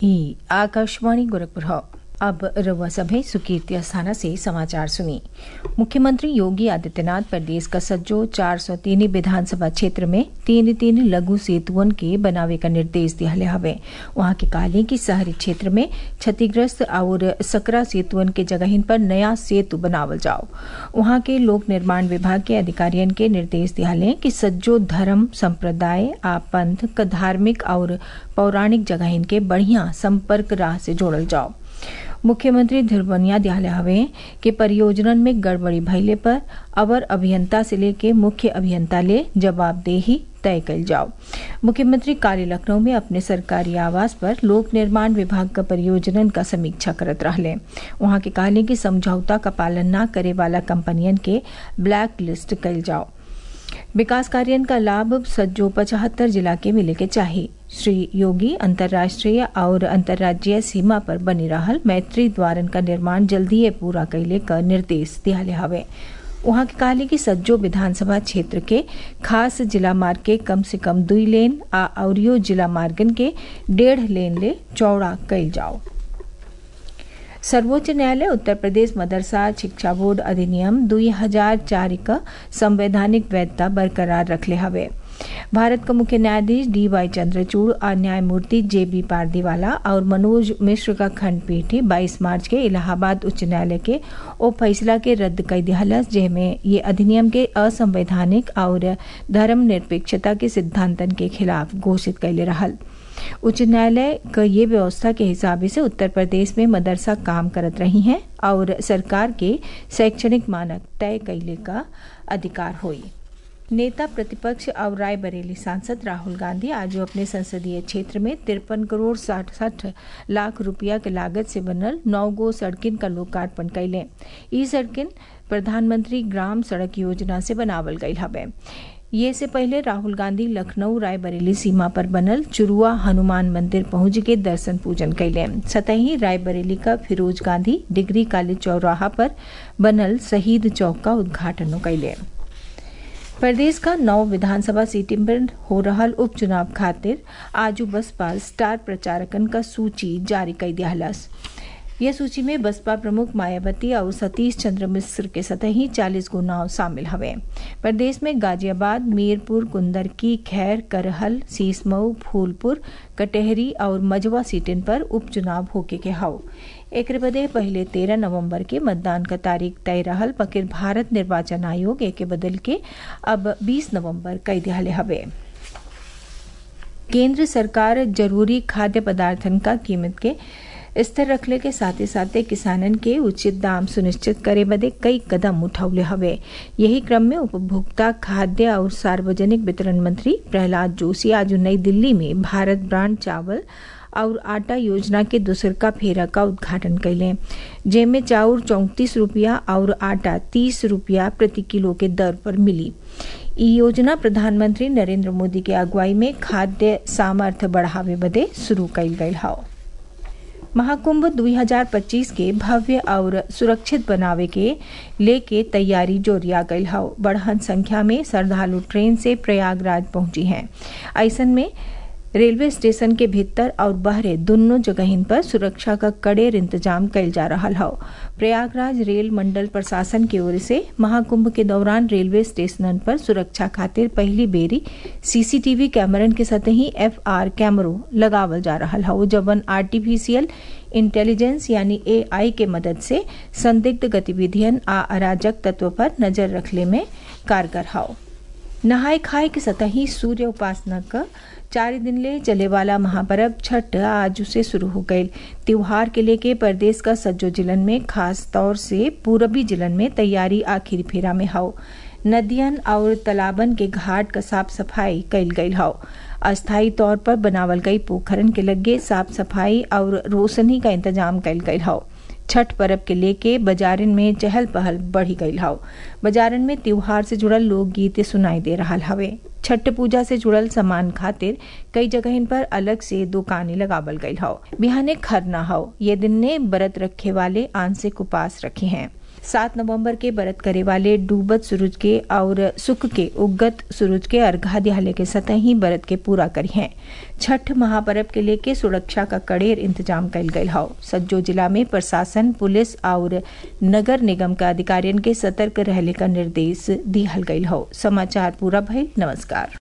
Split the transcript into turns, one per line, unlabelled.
ई आकाशवाणी गोरखपुर हौ अब रउआ सभे सुकीर्ति अस्थाना से समाचार सुनी मुख्यमंत्री योगी आदित्यनाथ प्रदेश का सज्जो चार सौ तीन विधानसभा क्षेत्र में तीन तीन लघु सेतुअन के बनावे का निर्देश दिहले हवे वहां के कहले कि शहरी क्षेत्र में क्षतिग्रस्त और सकरा सेतुअन के जगहिन पर नया सेतु बनावल जाओ वहां के लोक निर्माण विभाग के अधिकारियन के निर्देश दिहले कि सज्जो धर्म संप्रदाय आ पंथ क धार्मिक और पौराणिक जगहिन के बढ़िया संपर्क राह से जोड़ल जाओ मुख्यमंत्री धिरवनिया दिहाले हवे कि परियोजनन में गड़बड़ी भइले पर अवर अभियंता से लेके मुख्य अभियंता ले जवाबदेही तय कल जाओ मुख्यमंत्री काली लखनऊ में अपने सरकारी आवास पर लोक निर्माण विभाग का परियोजनन का समीक्षा करत रहले वहां के कहले कि समझौता का पालन न करे वाला कंपनियन के ब्लैक लिस्ट कल जाओ विकास कार्य का लाभ सज्जो पचहत्तर जिला के मिले के चाहिए श्री योगी अंतर्राष्ट्रीय और अंतर्राज्यीय सीमा पर बनी रहल मैत्री द्वारन का निर्माण जल्दी पूरा कैले का निर्देश दियाले हवे वहां के कहले कि सज्जो विधानसभा क्षेत्र के खास जिला मार्ग के कम से कम दुई लेन आ औरियो जिला मार्गन के डेढ़ लेन ले चौड़ा कैल जाओ सर्वोच्च न्यायालय उत्तर प्रदेश मदरसा शिक्षा बोर्ड अधिनियम दुई हजार चार का संवैधानिक वैधता बरकरार रखले हवे भारत का मुख्य न्यायाधीश डी वाई चंद्रचूड़ और न्यायमूर्ति जे बी पारदीवाला और मनोज मिश्र का खंडपीठ 22 मार्च के इलाहाबाद उच्च न्यायालय के ओ फैसला के रद्द कर दिहलस जेमें ये अधिनियम के असंवैधानिक और धर्म निरपेक्षता के सिद्धांतन के खिलाफ घोषित कैले रहल उच्च न्यायालय का ये व्यवस्था के हिसाब से उत्तर प्रदेश में मदरसा काम करत रही हैं और सरकार के शैक्षणिक मानक तय कैले का अधिकार हुई नेता प्रतिपक्ष और रायबरेली सांसद राहुल गांधी आज अपने संसदीय क्षेत्र में तिरपन करोड़ साठ लाख रुपया के लागत से बनल नौ गो सड़किन का लोकार्पण कैले ई सड़किन प्रधानमंत्री ग्राम सड़क योजना से बनावल गई हवे ये से पहले राहुल गांधी लखनऊ रायबरेली सीमा पर बनल चुरुआ हनुमान मंदिर पहुंच के दर्शन पूजन कैले सतही रायबरेली का फिरोज गांधी डिग्री कॉलेज चौराहा पर बनल शहीद चौक का उद्घाटन कैले प्रदेश का नौ विधानसभा सीटें पर हो रहा उपचुनाव खातिर आजू बसपा स्टार प्रचारकन का सूची जारी कर दियालस यह सूची में बसपा प्रमुख मायावती और सतीश चंद्र मिश्र के सतही चालीस गो नाव शामिल हवे प्रदेश में गाजियाबाद मीरपुर कुंदरकी खैर करहल सीसमऊ फूलपुर कटहरी और मजवा सीटन पर उपचुनाव होके के हाउ एक बदे पहले तेरह नवंबर के मतदान का तारीख तय रहल पकिर भारत निर्वाचन आयोग एक बदल के अब 20 नवंबर कई दिहाले हवे केंद्र सरकार जरूरी खाद्य पदार्थन का कीमत के स्थिर रखले के साथ साथ किसानन के उचित दाम सुनिश्चित करे बदे कई कदम उठौले हवे यही क्रम में उपभोक्ता खाद्य और सार्वजनिक वितरण मंत्री प्रहलाद जोशी आज नई दिल्ली में भारत ब्रांड चावल और आटा योजना के दूसर का फेरा का उद्घाटन कैले जेमे चाउर चौंतीस रुपया और आटा तीस रुपया प्रति किलो के दर पर मिली ई योजना प्रधानमंत्री नरेंद्र मोदी के अगुवाई में खाद्य सामर्थ्य बढ़ावे बदे शुरू कैल गई हाउ महाकुंभ 2025 के भव्य और सुरक्षित बनावे के लेके तैयारी जोरिया गई हाउ बढ़हन संख्या में श्रद्धालु ट्रेन से प्रयागराज पहुंची हैं ऐसन में रेलवे स्टेशन के भीतर और बहरे दोनों जगहिन पर सुरक्षा का कड़ेर इंतजाम कैल जा रहा है प्रयागराज रेल मंडल प्रशासन की ओर से महाकुंभ के दौरान रेलवे स्टेशनन पर सुरक्षा खातिर पहली बेरी सीसीटीवी कैमरन के सतही एफ आर कैमरों लगावल जा रहा है जबन आर्टिफिशियल इंटेलिजेंस यानी एआई के मदद से संदिग्ध गतिविधियन आ अराजक तत्व पर नजर रखले में कारगर हाउ नहाय खाए के सतही सूर्य उपासना का चार दिन ले चले वाला महापर्व छठ आज से शुरू हो गई त्योहार के लेके प्रदेश का सज्जो जिलन में खास तौर से पूरबी जिलन में तैयारी आखिरी फेरा में हाउ नदियन और तालाबन के घाट का साफ सफाई कैल गई हाउ अस्थायी तौर पर बनावल गई पोखरन के लगे साफ सफाई और रोशनी का इंतजाम कैल गई हाउ छठ पर्व के लेके बाजारन में चहल पहल बढ़ी गई हाउ बाजारन में त्योहार से जुड़ल लोकगीत सुनाई दे रहा हवे छठ पूजा से जुड़ल सामान खातिर कई जगह पर अलग से दुकानें लगावल गई हाउ बिहाने खरना हाउ ये दिन ने व्रत रखे वाले आंशिक उपास रखे हैं सात नवंबर के बरत करे वाले डूबत सूरज के और सुख के उगत सूरज के अर्घा दिहाले के सतह ही बरत के पूरा करी हैं छठ महापर्व के लेके सुरक्षा का कड़ेर इंतजाम कल गयल हौ सज्जो जिला में प्रशासन पुलिस और नगर निगम का अधिकारियन के सतर्क रहले का निर्देश दिहल गयल हौ समाचार पूरा भइल नमस्कार